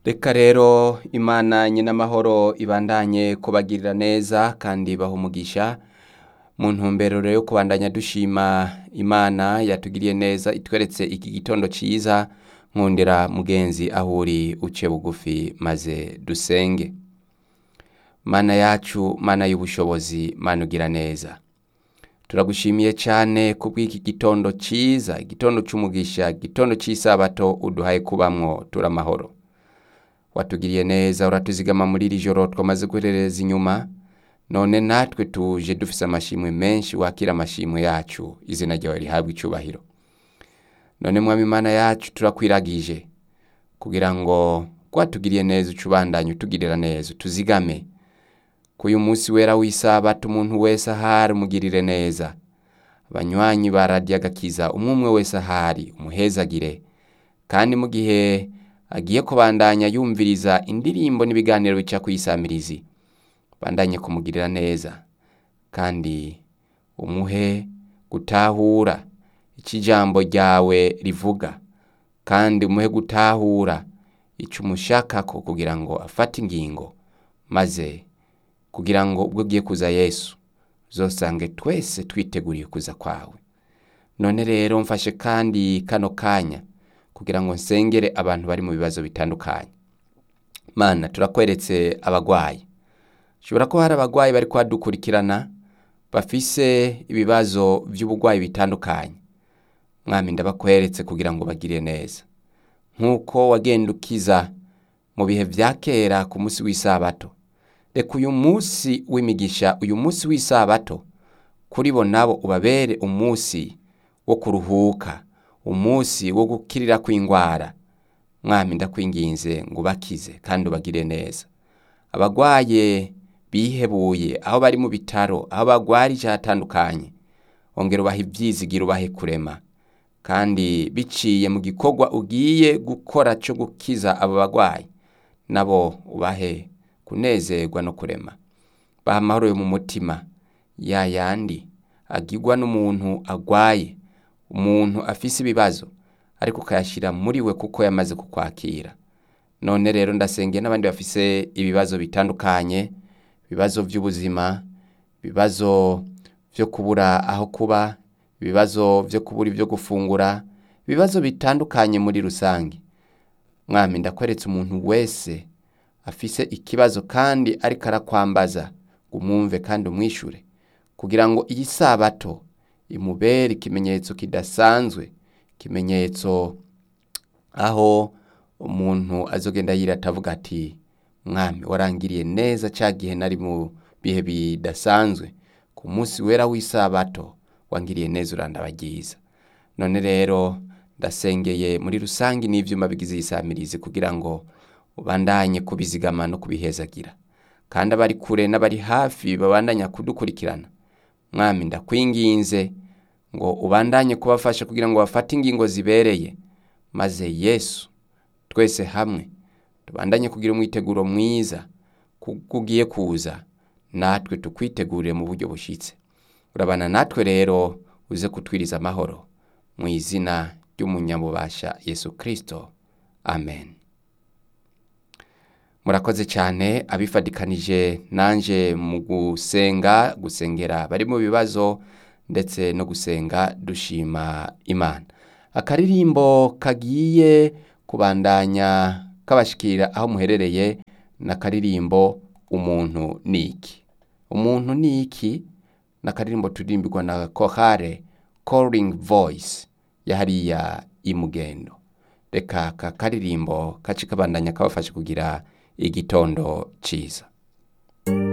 reka rero imana nyin'amahoro ibandanye kubagirira neza kandi baha umugisha mu ntumbero rero yo kubandanya dushima imana yatugiriye neza itweretse iki gitondo ciza nkundira mugenzi aho uri uce bugufi maze dusenge mana yacu mana y'ubushobozi mana ugira neza turagushimiye cyane kubw'iki gitondo ciza igitondo c'umugisha igitondo c'isabato uduhaye kubamwo turamahoro watugiriye neza uratuzigama muri iri joro twamaze guherereza inyuma none natwe tuje dufise amashimwe menshi wakira amashimwe yacu izina ryawe rihabwa icubahiro none mwami imana yacu turakwiragije kugira ngo rwatugiriye neza uca ubandanye utugirira neza utuzigame ko uyu munsi wera w'isabato umuntu wese ahari umugirire neza abanywanyi bararya agakiza umwe umwe wese ahari umuhezagire kandi mu gihe agiye kubandanya yumviriza indirimbo n'ibiganiro bica ku isamirizi bandanye kumugirira neza kandi umuhe gutahura icyo ijambo ryawe rivuga kandi umuhe gutahura icyo umushakako kugira ngo afate ingingo maze kugira ngo ubwo ugiye kuza yesu uzosange twese twiteguriye kuza kwawe none rero mfashe kandi kano kanya kugira ngo nsengere abantu bari mu bibazo bitandukanye mana turakweretse abagwayi shobora ko hari abagwayi bari kuhadukurikirana bafise ibibazo by'ubugwayi bitandukanye mwami ndabakweretse kugira ngo bagire neza nk'uko wagenda ukiza mu bihe vya kera ku munsi w'isabato reka uyu munsi w'imigisha uyu munsi w'isabato kuri bo nabo ubabere umunsi wo kuruhuka umunsi wo gukirira kw'ingwara mwami ndakwinginze ngo ubakize kandi ubagire neza abagwaye bihebuye aho bari mu bitaro aho bagwarije hatandukanye ongera ubahe ivyizigiro ubahe kurema kandi biciye mu gikorwa ugiye gukora cyo gukiza abo bagwayi nabo ubahe kunezerwa no kurema baha amahoro yo mu mutima ya yandi agirwa n'umuntu agwaye umuntu afise ibibazo ariko ukayashyira muri we kuko yamaze kukwakira none rero ndasengeye n'abandi bafise ibibazo bitandukanye ibibazo by'ubuzima ibibazo byo kubura aho kuba ibibazo byo kubura ibyo gufungura ibibazo bitandukanye muri rusange mwami ndakweretse umuntu wese afise ikibazo kandi ariko arakwambaza ngo umwumve kandi umwishure kugira ngo iyi sabato imubere ikimenyetso kidasanzwe ikimenyetso aho umuntu azogenda yirata avuga ati mwami warangiriye neza cya gihe nari mu bihe bidasanzwe ku munsi wera w'isabato wangiriye neza urandabagiza none rero ndasengeye muri rusange n'ivyuma bigize isamirizi kugira ngo ubandanye kubizigama no kubihezagira kandi abari kure n'abari hafi babandanya kudukurikirana mwami ndakwinginze ngo ubandanye kubafasha kugira ngo bafate ingingo zibereye maze yesu twese hamwe tubandanye kugira umwiteguro mwiza kuko ugiye kuza natwe tukwitegurire mu buryo bushyitse urabana natwe rero uze kutwiriza amahoro mu izina ry'umunyamubasha yesu kirisito amen murakoze cyane abifadikanije nanje mu gusenga gusengera bari mu bibazo ndetse no gusenga dushima imana akaririmbo kagiye kubandanya kabashikira aho muherereye n'akaririmbo umuntu niki umuntu niki n'akaririmbo turirimbirwa na kohare calling voice ya hariya imugendo reka aka karirimbo kaci kabandanya kabafasha kugira igitondo ciza